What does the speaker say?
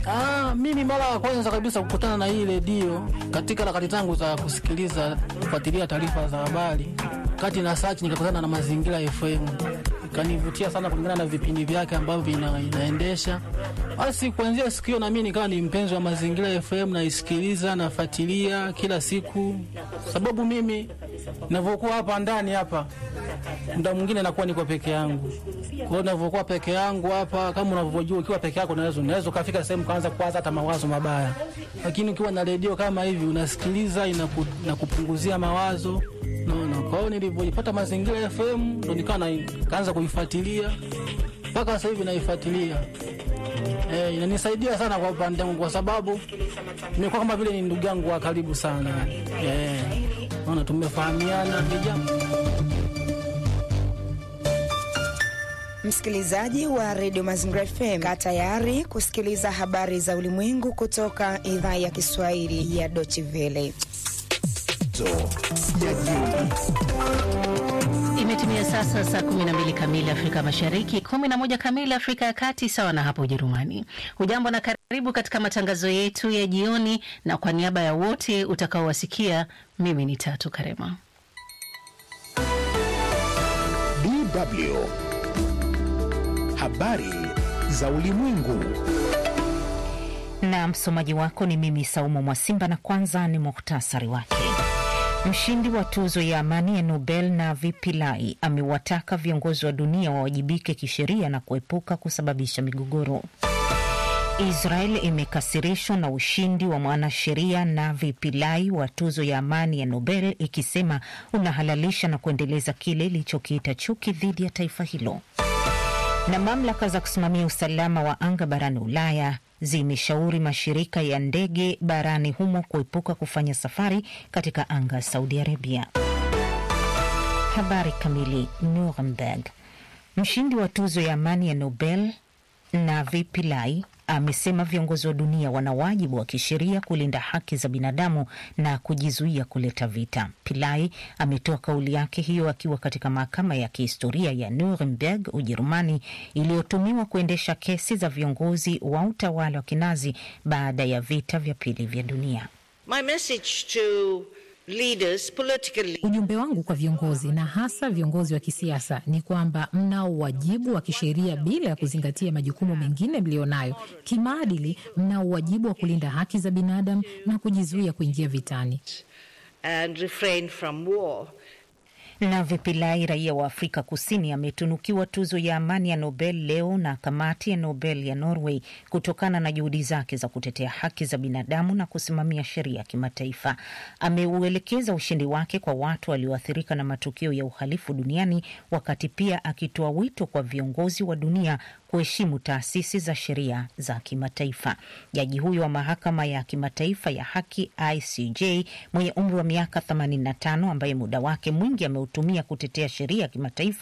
Ah, mimi mara ya kwanza kabisa kukutana na hii redio katika harakati zangu za kusikiliza kufuatilia taarifa za habari, kati na search nikakutana na Mazingira FM, ikanivutia sana kulingana na vipindi vyake ambavyo vina, inaendesha. Basi kuanzia siku hiyo na mimi nikawa ni mpenzi wa Mazingira FM, naisikiliza nafuatilia kila siku, sababu mimi ninavyokuwa hapa ndani hapa muda mwingine nakuwa niko peke yangu. Kwa hiyo ninavyokuwa peke yangu hapa, kama unavyojua, ukiwa peke yako unaweza unaweza ukafika sehemu kaanza kuwaza hata mawazo mabaya, lakini ukiwa na redio kama hivi unasikiliza, inaku, inakupunguzia mawazo naona. Kwa hiyo nilivyojipata Mazingira FM ndo nikawa na- kaanza kuifuatilia mpaka sasa hivi naifuatilia. Eh, inanisaidia sana kwa upande wangu kwa sababu nimekuwa kama vile ni ndugu yangu wa karibu sana. Eh, naona tumefahamiana, ni jambo Msikilizaji wa redio Mazingira FM, kaa tayari kusikiliza habari za ulimwengu kutoka idhaa ya Kiswahili ya Deutsche Welle. Imetimia sasa saa 12 kamili Afrika Mashariki, 11 kamili Afrika ya Kati, sawa na hapo Ujerumani. Hujambo na karibu katika matangazo yetu ya jioni, na kwa niaba ya wote utakaowasikia, mimi ni Tatu Karema. DW. Habari za ulimwengu. na msomaji wako ni mimi Saumu Mwasimba, na kwanza ni muhtasari wake. Mshindi wa tuzo ya amani ya Nobel Navi Pillay amewataka viongozi wa dunia wawajibike kisheria na kuepuka kusababisha migogoro. Israel imekasirishwa na ushindi wa mwanasheria Navi Pillay wa tuzo ya amani ya Nobel ikisema unahalalisha na kuendeleza kile ilichokiita chuki dhidi ya taifa hilo na mamlaka za kusimamia usalama wa anga barani Ulaya zimeshauri mashirika ya ndege barani humo kuepuka kufanya safari katika anga ya Saudi Arabia. Habari kamili. Nuremberg. Mshindi wa tuzo ya amani ya Nobel Navi Pillay amesema viongozi wa dunia wana wajibu wa kisheria kulinda haki za binadamu na kujizuia kuleta vita. Pillay ametoa kauli yake hiyo akiwa katika mahakama ya kihistoria ya Nuremberg, Ujerumani, iliyotumiwa kuendesha kesi za viongozi wa utawala wa kinazi baada ya vita vya pili vya dunia. My message to leaders politically Ujumbe wangu kwa viongozi na hasa viongozi wa kisiasa ni kwamba mnao wajibu wa kisheria bila ya kuzingatia majukumu mengine mlionayo. Kimaadili, mnao wajibu wa kulinda haki za binadamu na kujizuia kuingia vitani. and refrain from war. Navi Pillay, raia wa Afrika Kusini, ametunukiwa tuzo ya amani ya Nobel leo na kamati ya Nobel ya Norway kutokana na juhudi zake za kutetea haki za binadamu na kusimamia sheria ya kimataifa. Ameuelekeza ushindi wake kwa watu walioathirika na matukio ya uhalifu duniani, wakati pia akitoa wito kwa viongozi wa dunia kuheshimu taasisi za sheria za kimataifa. Jaji huyo wa mahakama ya kimataifa ya haki ICJ mwenye umri wa miaka 85 ambaye muda wake mwingi ameutumia kutetea sheria ya kimataifa